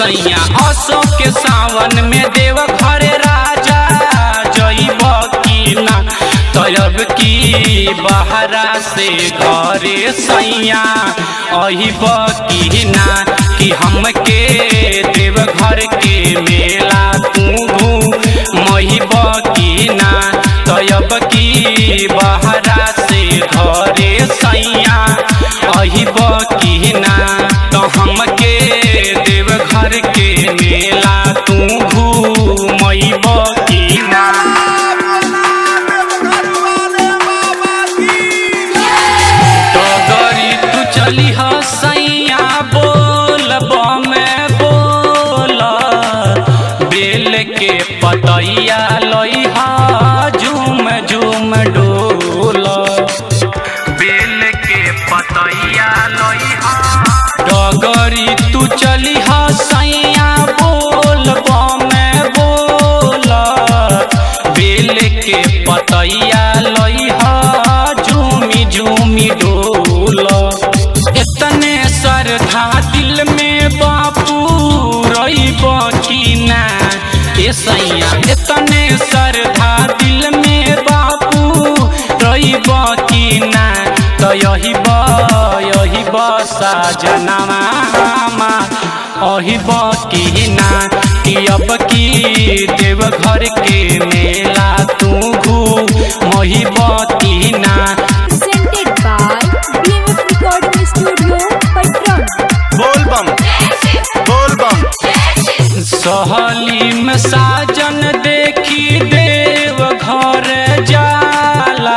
सैया असो के सावन में देव घरे राजा जइब की ना तब की बहरा से घरे सैया अहिब की ना कि हमके देव घर के मेला तू महिब की ना तब की बहरा से घरे सैया अहिब की ना तो हमके देव घर के मेला तू घूमब की ना डगरी तू चली सैया बोल में बोल बेल के पतैया लइहा झूम झूम डोल बेल के पतैया लइहा डगरी तू चली सैया बोल में बोल बेल के पतैया लइहा झूमी झूमी डोल इतने श्रद्धा दिल में बापू रही की ना ए सैया इतने श्रद्धा दिल में बापू रही की ना तो यही बा यही बसा जनवा अही की ना कि अब की देव घर के मेला तू घू मही की ना presented by BMF Recording Studio, Patron. बोल बम बोल बम सहली में साजन देखी देव घर जाला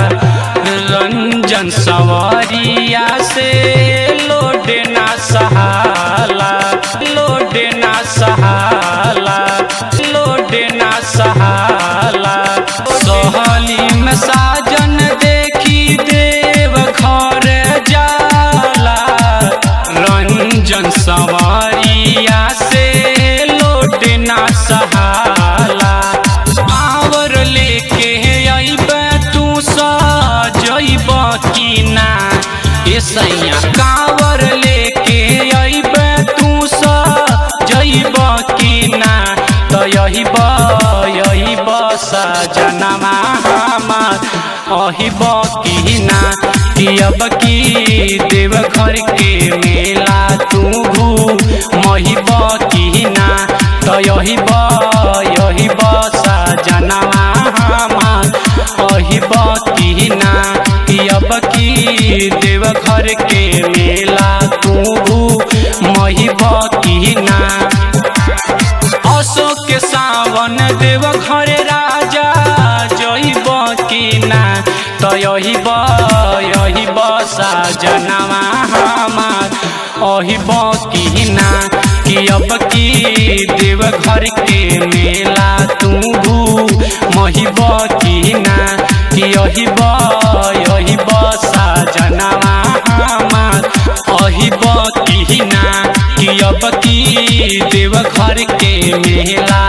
रंजन सवारिया से लोडे ना सहाला लोडे ना सहाला लोडे ना सहाला सहली में साजन देखी देव घर जाला रंजन सवारिया से लोट ना सहाला आवर लेके अइब तू सजइब की ना ए सैया कावर लेके अइब तू सजइब की ना तो यही ब यही बसा जनमा हमार अहिब की ना कि अब की देव घर के मेला तू घू महिब की ना तो यही ब यही बसा जनमा हमार अहिब की ना कि अब की देव घर के मेला तू घू महिब की ना अशोक के सावन देव घरे राजा जइब की ना तो यही ब यही बसा जनवा हमार अहिब की ना कि अब की देव घर के मेला तू भू महिब की ना कि यही ब यही बसा जनवा हमार अहिब की ना कि अब की देव घर के मेला